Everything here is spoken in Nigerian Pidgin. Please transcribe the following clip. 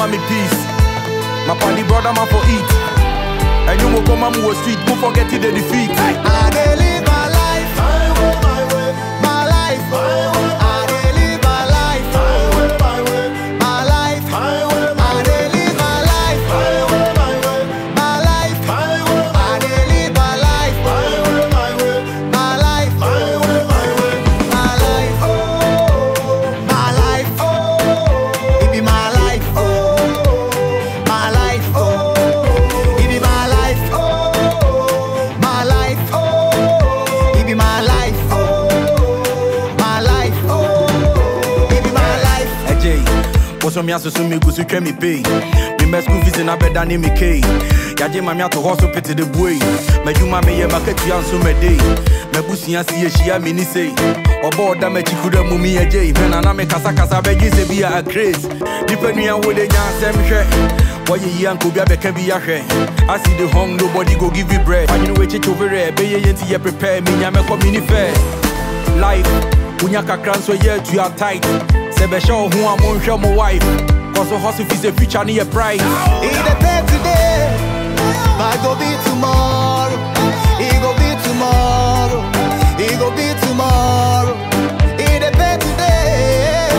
me peace. My party brother man for eat. And you will come on the street, don't forget it the defeat. I dey live my life. My way, my way. My life. My way. I dey live my life. My way, my way. My life. My way, my I dey live my life. My way, my way. My life. My way, I dey live my life. My way, my way. My life. My way, my way. My life. Oh, my life. Oh, it be my life. Oh, my life. Oh, it be my life. Oh, my life. Oh, it be my life. Oh, my life. Oh, it be my life. AJ, what's on me as soon me go to me pay. Me my school fees in a bed and me K. Yaje mami ato hustle pity the boy. Me you mami ye market you and so me day. Me busi and see she a mini say. Obo da me chikuda mumi AJ. When na me kasa kasa beji se be a craze. Nipa nua wo de nya sem hwe. Why ye yanko bia beka bi ahwe. I see the hung nobody go give you bread. And you know we chicho over be ye yenti ye prepare me nya me come mini fair. life wonya kakra nso yɛ atu a tight sɛ bɛhyɛ wo ho a monhwɛ mo wife kɔso hustle fi sɛ future ne yɛ price It dey pay today, but go be tomorrow. It go be tomorrow. It go be tomorrow. It dey pay today,